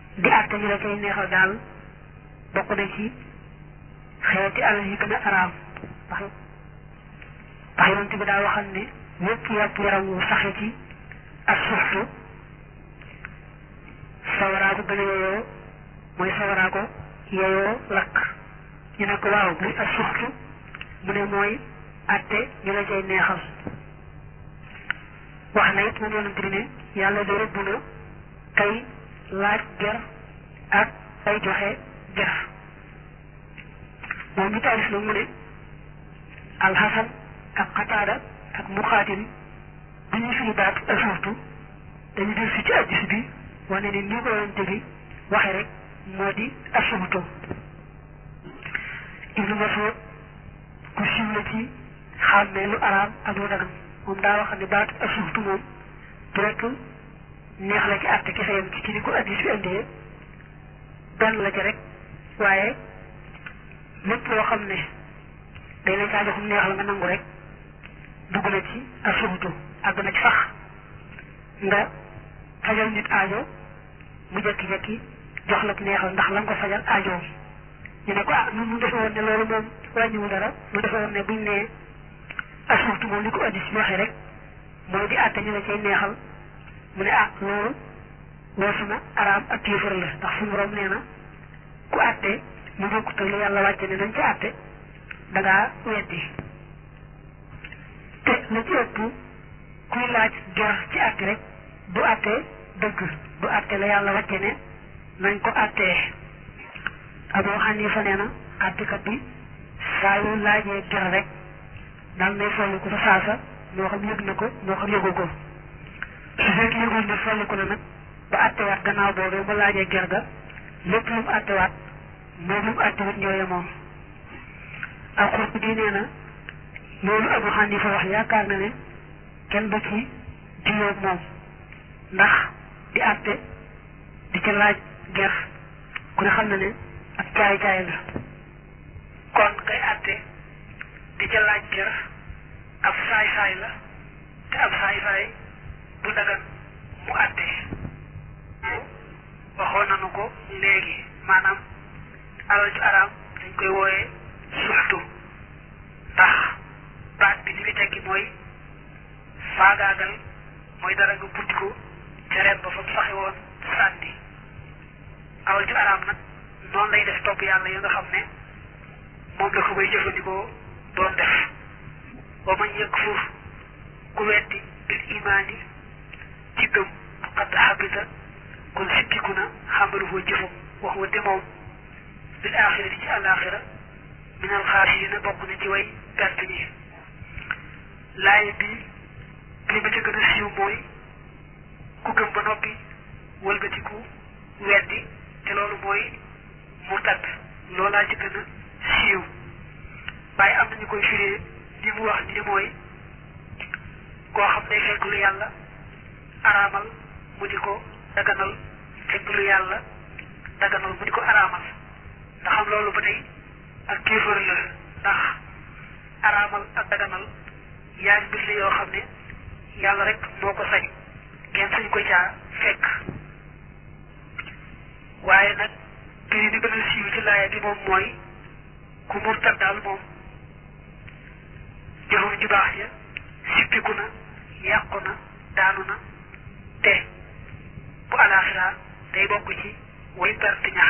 di àtte ñu la cay neexal daal bokk na ci xeeti alal yi gën a araam ndax ndax yonent bi daa waxal ne yépp yàpp yaram wu saxe ci ak suxtu sawaraa ko gën a yeyoo mooy sawaraa ko yeyoo lakk ñu ne ko waaw muy ak suxtu mu ne mooy àtte ñu la cay neexal wax na it moom yonent bi ne yàlla de rëbb na kay laaj ger ak ay joxe ger moom mi taalif nag mu ne alxasan ak xataada ak muxaatim bi ñuy firi baat asuurtu dañu del si ci addis bi wane ne nii ko yonente bi waxe rek moo di asuurtu ibnu Mas'ud ku siiw la ci xàmmee lu araam ak lu dagan moom daa wax ne baat asuurtu moom du rek neex la ci àtte kese yam ci ci ni ko addis bi indee benn la ci rek waaye lépp loo xam ne day la caa joxum neex la nga nangu rek dugg na ci asubutu àgg na ci sax nga fajal nit aajo mu jekki-jekki jox la neexal ndax la nga ko fajal aajoom ñu ne ko ah nun mu defe woon ne loolu moom wàññiwu dara mu defe woon ne buñ nee asubutu moom li ko addis bi waxee rek mooy di àtte ñu la cay neexal mu ne ah loolu weesu na araam ak kéefër la ndax suñu borom nee na ku àtte mu bokkut ak li yàlla wàcce ne nañ ci àtte da ngaa weddi te la ci ëpp kuy laaj ger ci àtte rek du àtte dëgg du àtte la yàlla wàcce ne nañ ko àttee Abu Xanifa nee na àttekat bi saa yu laajee ger rek daal nay folli ko fa saasa moo xam yëg na ko moo xam yëgu ko su fekkee yëgul ne folli ko na nag ba àttewaat gannaaw boobee mu laajee ger ga lépp lu mu àttewaat moom lu mu àttewut ñoo yemoon ak xurtu bi nee na loolu Abu Xanifa wax yaakaar na ne kenn du ci diyoog moom ndax di àtte di ca laaj ger ku ne xam na ne ak caay-caay la kon kay àtte di ca laaj ger ab saay-saay la te ab saay-saay du dagan mu àtte waxoon nañu ko léegi maanaam alal ju araam dañ koy wooyee suxtu ndax baat bi li muy tekki mooy faagaagal mooy dara nga buddi ko ca ren ba fa mu saxe woon sànni alal ju araam nag noonu lay def topp yàlla ya nga xam ne moom la ko bay jëfandikoo doon def ba mañ yëg fuuf ku weddi bil imaani ci gëm xadd xabita kon sikkiku na xamaluhoo jëfam wax wa de moom bil axira di ci àllaaxira minal xaasirina bokk na ci way perte ñi laaye bi li ma ca gën a siiw mooy ku gëm ba noppi wëlbatiku weddi te loolu mooy murtad loolaa ci gën a siiw waaye am nañu koy firee li mu wax ni mooy koo xam day fekk lu yàlla araamal mu di ko daganal fekk lu yàlla daganal mu di ko araamal ndax xam loolu ba tey ak kéefër la ndax araamal ak daganal yaari mbir la yoo xam ne yàlla rek moo ko sañ kenn sañ ko caa fekk waaye nag prix bi gën a siiw ci laaya bi moom mooy ku murtad daal moom jëfam ju baax ja sippiku na yàqu na daanu na te bu alaaxira day bokk ci way perte ña